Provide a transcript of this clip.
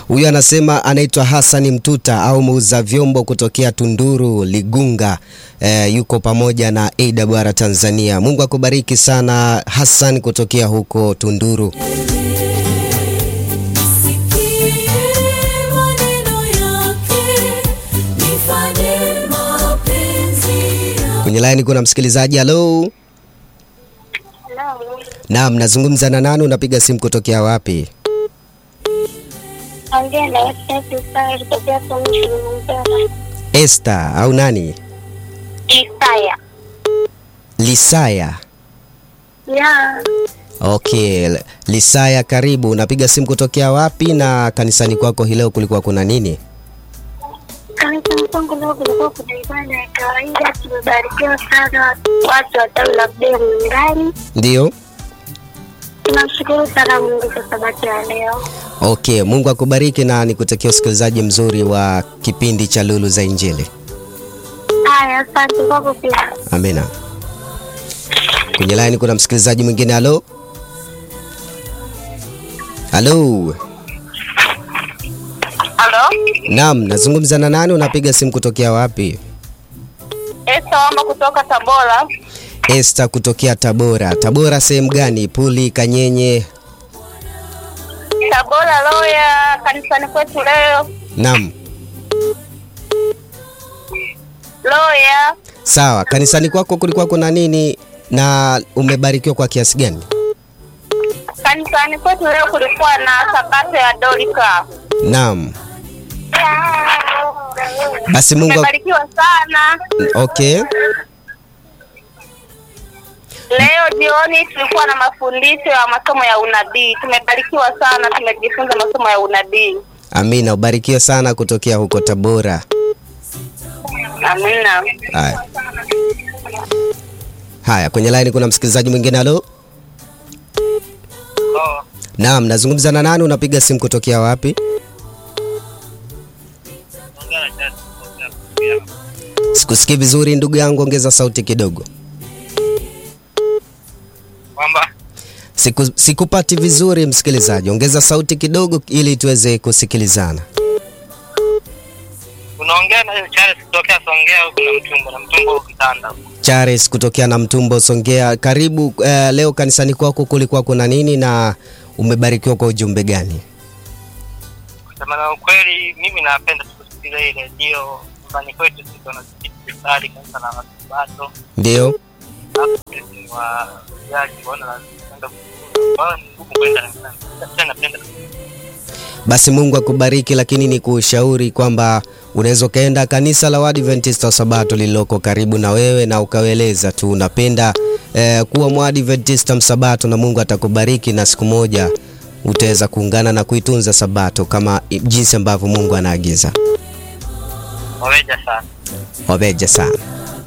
Huyu anasema anaitwa Hassan Mtuta au muuza vyombo kutokea Tunduru Ligunga. Eh, yuko pamoja na AWR Tanzania. Mungu akubariki sana Hassan kutokea huko Tunduru. Nisikie maneno yake, nifanye mapenzi yake. Kwenye line kuna msikilizaji. Halo. Naam, nazungumza na nani? Unapiga simu kutokea wapi? Ongea na Isaya kutokea Kilimanjaro. Esther au nani? Isaya. Lisaya. Ya, Okay, Lisaya karibu. Unapiga simu kutokea wapi na kanisani kwako hii leo kulikuwa kuna nini? kanisani kwangu leo kulikuwa kuna ibada ya kawaida. Tumebarikiwa sana watu wa tawi la Bdeo Mngani. Ndio. Tunamshukuru sana Mungu kwa sabato ya leo. Okay, Mungu akubariki na nikutakia usikilizaji mzuri wa kipindi cha Lulu za Injili. Haya, asante kwako pia. Amina. Kwenye line kuna msikilizaji mwingine. Halo. Halo. Halo, Naam, nazungumza na nani? Unapiga simu kutokea wapi? Esta Wamba kutoka Tabora. Esther kutokea Tabora. Tabora sehemu gani? Puli, Kanyenye? Tabora Loya, kanisani kwetu leo. Naam. Loya, Sawa, kanisani kwako kulikuwa kuna nini na umebarikiwa kwa kiasi gani? kanisani kwetu leo kulikuwa na sabato ya Dorika. Naam. Basi Mungu Tumebarikiwa sana. Okay. Leo jioni tulikuwa na mafundisho ya masomo ya unabii. Tumebarikiwa sana, tumejifunza masomo ya unabii. Amina, ubarikiwe sana kutokea huko Tabora. Amina. Haya. Haya, kwenye line kuna msikilizaji mwingine. Halo. Naam, nazungumza na nani? Unapiga simu kutokea wapi? Sikusikii vizuri ndugu yangu, ongeza sauti kidogo. kwamba Siku, sikupati vizuri msikilizaji, ongeza sauti kidogo ili tuweze kusikilizana. unaongea na Charles kutokea Songea huku na mtumbo na mtumbo huku kitanda huku. Charles kutokea na Mtumbo Songea, karibu. Eh, leo kanisani kwako kulikuwa kuna nini na umebarikiwa kwa ujumbe gani? Kusema na ukweli, mimi napenda kusikiliza hii redio nyumbani kwetu, sisi tunasali kanisa la Wasabato, Ndio. alafu sisi ni wa jaji kuona napenda kwa hiyo ni ngumu kwenda kanisani. Sasa napenda Basi Mungu akubariki, lakini ni kushauri kwamba unaweza ukaenda kanisa la Waadventista wa Sabato lililoko karibu na wewe na ukaeleza tu unapenda eh, kuwa Mwadventista msabato, na Mungu atakubariki na siku moja utaweza kuungana na kuitunza Sabato kama i- jinsi ambavyo Mungu anaagiza. waweja sana. Wabeja sana.